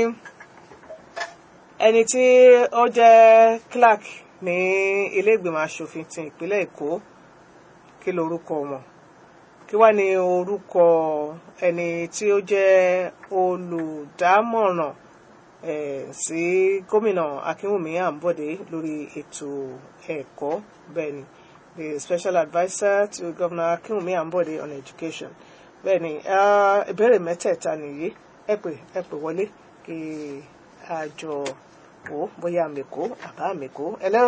ẹni tí ó jẹ́ clerk ní ilé ìgbìmọ̀ asòfin ti ìpínlẹ̀ Èkó kí lorúkọ wọn kí wá ní orúkọ ẹni tí ó jẹ́ olùdámọ̀ràn eh, sí gómìnà Akínwùmí Àǹbọ̀dé lórí ètò ẹ̀kọ́ bẹ́ẹ̀ ni the special adviser to Governor Akínwùmí Àǹbọ̀dé on education bẹ́ẹ̀ ni ìbéèrè mẹ́tẹ̀ẹ̀ta nìyí ẹ pè ẹ pè wọlé kí a jọ wò ó bóyá mèkó àbá mèkó hello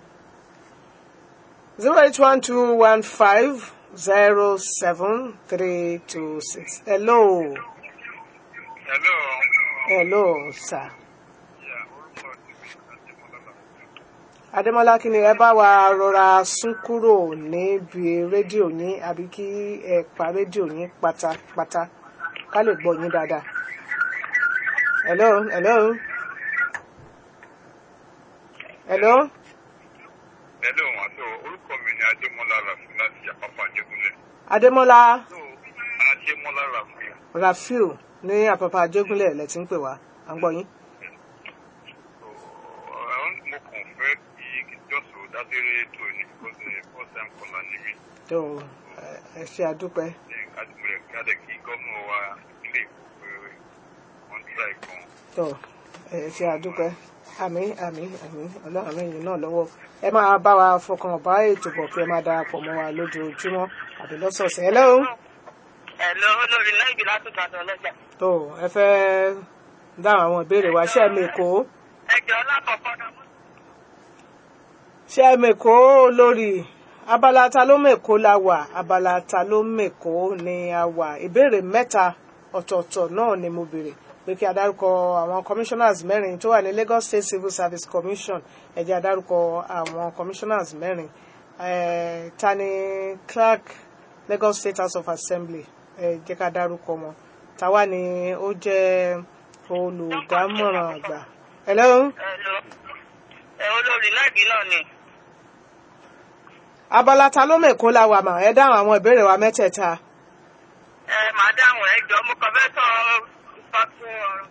zero eight one two one five zero seven three two six hello hello. hello sir. Yeah, orúkọ tèmi Adémọ́lá Làkúnmí. Adémọ́lá kí ni ẹ bá wa rọra sún kúrò níbi rédíò yín àbí kí ẹ pa rédíò yín pátápátá ká lè gbọ́ yín dáadáa. Hello, hello. Hello. hello wọn so orúkọ mi ni Adémọ́lá Rafiu láti Àpápá Ajégúnlẹ̀. Adémọ́lá so Adémọ́lá Rafiu. Rafiu ní àpapọ̀ Ajégúnlẹ̀ lẹ ti ń pè wá. À ń gbọ́ yín. so ọ̀hún mo kàn fẹ́ kí jọ́sọ̀ dábẹ́rẹ́ ètò ní because the first time caller ni mí. Tó ẹ- ẹ ṣe àdúpẹ́. adìmọ̀lẹ̀ kádẹ̀ kí gómìnà wa ilé ìfowópamọ́ wọn tíráì kan. Tó ẹ ṣe àdúpẹ́. Àmín àmín àmín ọlọ́run lẹ́yìn náà lọ́wọ́. Ẹ máa bá wa fọkàn bá ètò bọ̀ kí ẹ máa darapọ̀ mọ́ wa lójoojúmọ́ àbí lọ́sọ̀ọ̀sẹ̀. Hello. Ẹ̀lọ́ olórí láìbí látòkà tó ọlọ́jà. tó ẹ fẹ́ dáhùn àwọn ìbéèrè wa ṣé ẹ mèkó Ẹjọ́ lákọ̀ọ́kọ́ náà. ṣé ẹ mèkó lórí abala ta ló mèkó la wà abala ta ló mèkó ni a wà ìbéèrè mẹ́ta ọ̀tọ̀ọ̀tọ̀ náà ni mo béèrè pé kí a dárúkọ àwọn commissioners mẹ́rin tó wà ní Lagos State Civil Service Commission ẹ jẹ́ a dárúkọ àwọn commissioners mẹ́rin eh, ta ni clerk Lagos State House of Assembly ẹ jẹ́ ká dárúkọ wọn tàwa ni ó jẹ́ olùdámọ̀ràn àgbà. Hello? Ẹ̀lọ́ ẹ̀ olórí láìbí náà ni. abala ta ló mèkó la wà mà ẹ dáhùn àwọn ìbéèrè wa mẹ́tẹ̀ẹ̀ta. Ẹ màá dáhùn ẹjọ́ mo kàn fẹ́ sọ fásitì ọ̀rọ̀.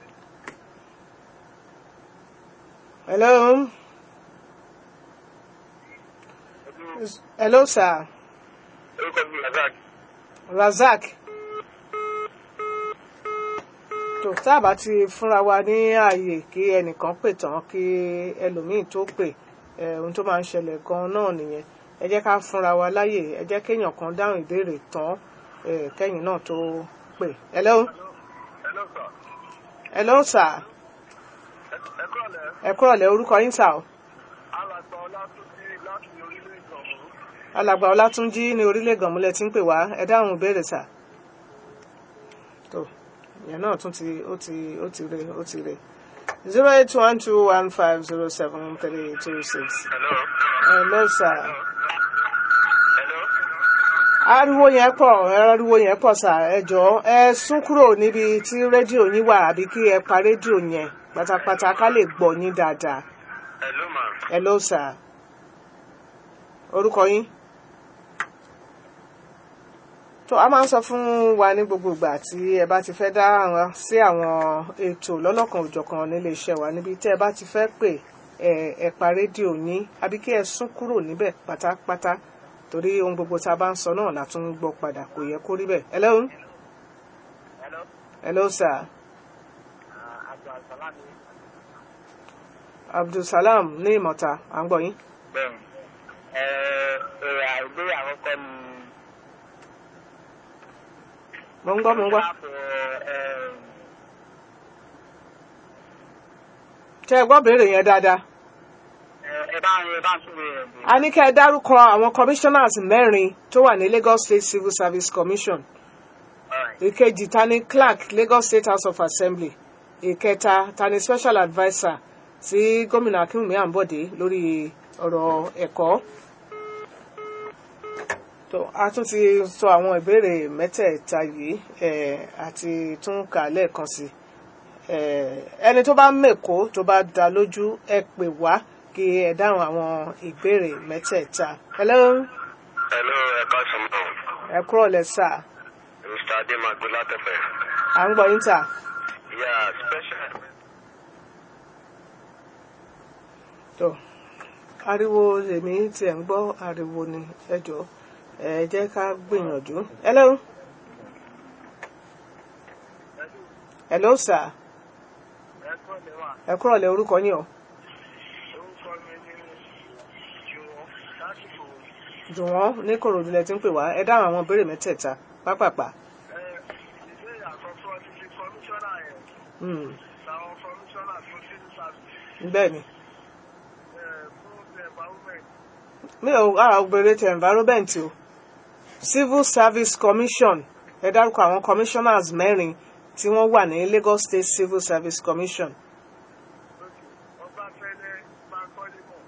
Hello? Hello, sir. orúkọ mi Razak. Razak. tó tábà ti fúnra wa ní ààyè kí ẹnìkan pè tán kí ẹlòmíín tó pè ẹ, ohun tó máa ń ṣẹlẹ̀ gan-an náà nìyẹn ẹ jẹ́ ká fúnra wa láyè ẹ jẹ́ kéèyàn kan dáhùn ìbéèrè tán ẹ, kẹ́yìn náà tó pè. Hello? hello sir. Hello, sir. ẹ kúrọ̀lẹ́ ẹ kúrọ̀lẹ́ orúkọ yín sà o. alàgbà ọlátúnjì láti orílẹ̀ ìgbọ̀nmọ́. alàgbà ọlátúnjí ní orílẹ̀ gànmúlẹ̀ tí ń pè wá ẹ dáhùn ìbéèrè sà tó ìyẹn náà tún ti ó ti ó ti re ó ti re zero eight one two one five zero seven three two six hello. hello sà hello. ariwo yẹn pọ̀ ariwo yẹn pọ̀ sà ẹ jọ̀ọ́ ẹ sún kúrò níbi tí rédíò yín wà àbí kí ẹ pa rédíò yẹn pátápátá ká lè gbọ́ yín dáadáa hello ma. hello sà orúkọ yín. tó a máa ń sọ fún wa ní gbogbo ìgbà tí ẹ bá ti fẹ́ dá àwọn sí àwọn ètò lọ́lọ́kan òjọ̀kan nílé iṣẹ́ wa níbi tí ẹ bá ti fẹ́ pè ẹ ẹ pa rédíò yín àbí kí ẹ sún kúrò níbẹ̀ pátápátá torí ohun gbogbo tá a bá ń sọ náà la tún ń gbọ́ padà kò yẹ kó rí bẹ́ẹ̀. hello Hello. hello sir Àjọ àṣàlá ni. abdulsalam ní ìmọ̀ta à ń gbọ́ yín. Bẹ́ẹ̀ni. Ẹ èrè àìgbéyà àkọ́kọ́ ni. mo ń gbọ́ mo ń gbọ́. ṣé ẹ gbọ́ béèrè yẹn dáadáa. Ẹ bá ń ẹ bá ń súnmọ́ ẹ̀ bò. a ní kẹ́ ẹ dárúkọ àwọn commissioners mẹ́rin tó wà ní Lagos State Civil Service Commission ìkejì ta ni clerk Lagos State House of Assembly ìkẹta ta ni special adviser sí gómìnà Akínwùmí Àǹbọ̀dé lórí ọ̀rọ̀ ẹ̀kọ́. tó a tún ti sọ àwọn ìbéèrè mẹ́tẹ̀ẹ̀ta yìí eh, àti tún kà á lẹ́ẹ̀kan sí i Eh, ẹni tó bá mèkó tó bá dá lójú ẹ pè wá kí ẹ dáhùn àwọn ìbéèrè mẹ́tẹ̀ẹ̀ta. hello hello ẹ káàsán mọ́. ẹ kúrò lẹ́sà mr ademagbe látẹ̀fẹ̀. à ń gbọ́ yín tà. yeah special. tó ariwo èmi tí ẹ̀ ń gbọ́ ariwo ni ẹ jọ ẹ jẹ́ ká gbìyànjú. hello hello sir ẹ kọ́ lè wà ẹ kúrò lẹ́ orúkọ yín o orúkọ mi ní jùwọ́ lásìkò jùwọ́n ní kòròdú lẹ ti ń pè wá ẹ dáhùn àwọn ìbéèrè mẹ́tẹ̀ẹ̀ta pápápá. ẹ ìbéèrè àkọ́kọ́ ti fi kọmíṣánná yẹn Hmm. làwọn kọmíṣánná tó ti ń sàbí bẹ́ẹ̀ ni ẹ̀ fún the environment. mi ò ara obìnrin ti environment o civil service commission ẹ dárúkọ àwọn commissioners mẹ́rin tí wọ́n wà ní lagos state civil service commission Okay. Ọbáfẹ́lẹ́ Bankole mọ̀.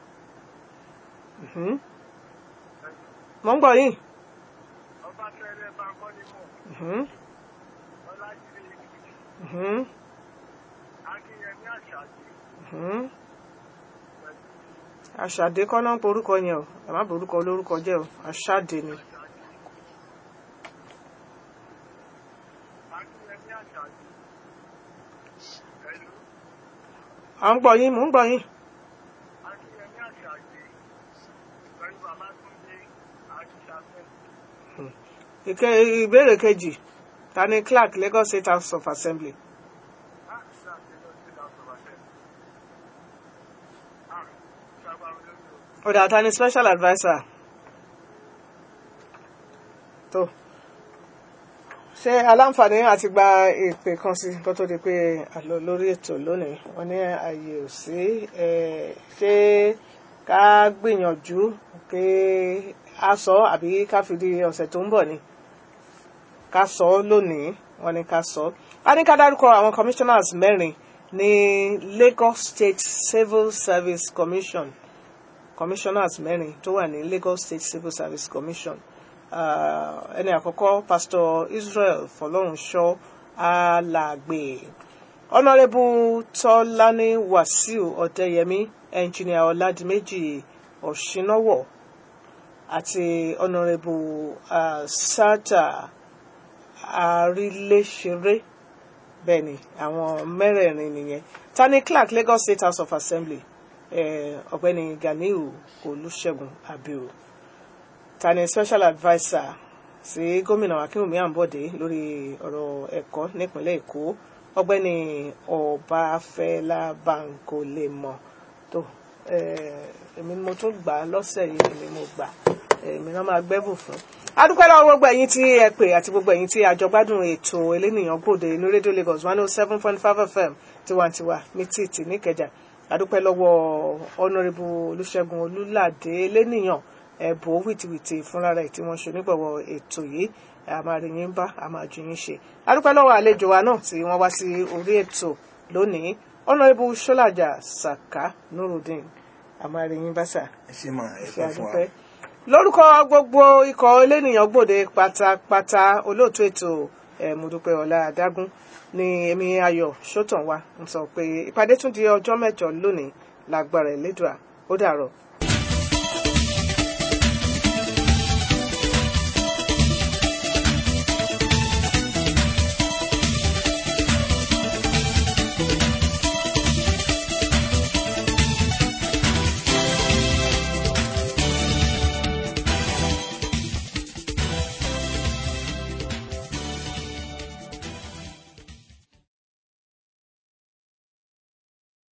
Mhm. mo ń gbọ́ yín Ọbáfẹ́lẹ́ Bankole mọ̀. Mhm. Ọlájídé Èkìtì. Mhm. Akínyẹmí Àṣàdé. Mhm. Pẹ̀lú àṣàdé kọ́ náà ń porúkọ yẹn o ẹ má borúkọ olórúkọ jẹ́ o àṣàdé ni Akínyẹmí Àṣàdé. Pẹ̀lú à ń gbọ́ yín mò ń gbọ́ yín Akínyẹmí Àṣàdé. Pẹ̀lú Babátúndé Ajíṣafẹ́. ìké ìbéèrè kejì ta ni clark lagos state house of assembly Ah, ṣáàṣì lọ sí Lásọ̀bàṣẹ́. Ah, ṣàgbà olórí o. ọ̀dà ta ni special adviser tó ṣé aláǹfààní àti gba ìpè kan sí kó tó di pé a lọ lórí ètò lónìí wọn ní ààyè ò sí ẹ, ṣé ká gbìyànjú pé a sọ àbí ká fi di ọ̀sẹ̀ tó ń bọ̀ ni ká sọ ọ́ lónìí wọn ní ká sọ ọ́ a ní ká dárúkọ àwọn commissioners mẹ́rin ní lagos state civil service commission commissioners mẹ́rin tó wà ní lagos state civil service commission Ah, ẹni àkọ́kọ́ pastor israel fọlọ́runṣọ́ alàgbé honourable tọ́lání wàsíù ọ̀dẹ́yẹmí engineer ọ̀làdìmẹ́jì ọ̀ṣínáwọ̀ àti honourable uh, sata àríléṣeré bẹ́ẹ̀ ni àwọn mẹ́rẹ̀ẹ̀rin nìyẹn tani clark lagos state house of assembly eh, ọ̀gbẹ́ni ganiu olùṣègùn abiu tani special adviser sí gómìnà akínwùmí àǹbọ̀dé lórí ọ̀rọ̀ ẹ̀kọ́ nípínlẹ̀ èkó ọ̀gbẹ́ni ọbáfẹ́lá bankolemọ tó eh, èmi ni mo tún gbà á lọ́sẹ̀ yìí èmi ni mo gbà èmi náà máa gbẹ́bù fún. adúpẹ́ lọ́wọ́ gbogbo ẹ̀yin tí ẹ pè àti gbogbo ẹ̀yin tí àjọgbádùn ètò elénìyàn gbòde ní rédíò lagos one oh seven point five fm tiwantiwa ní títì níkẹjà adúpẹ́ lọ́wọ́ ọ̀nàrẹ́bù olùṣègùn olùlàdé elénìyàn ẹ̀bùn wìtìwìtì fúnra rẹ̀ tí wọ́n ṣe onígbọ̀wọ́ ètò yìí a máa rí yín bá a máa ju yín ṣe adúpẹ́ lọ́wọ́ àlejò wa náà tí wọ́n wá sí orí ètò lónìí ọ̀nàrẹ́bù ṣọ́làjà saka nurudeen a máa rí yín bá sà ẹ ṣe máa ẹ ṣe pẹ́ fún wa. àdúpẹ́ lórúkọ gbogbo ikọ̀ elénìyàn gbòde pátápátá olóòtú ètò ẹ̀ mọ̀dúpẹ́ ọ̀la adágún ni èmi ayọ̀ sọ́tàn wa ń sọ pé ìpàdé tún di ọjọ́ mẹ́jọ lónìí lágbára ẹ̀lẹ́dùà ó dàrọ̀.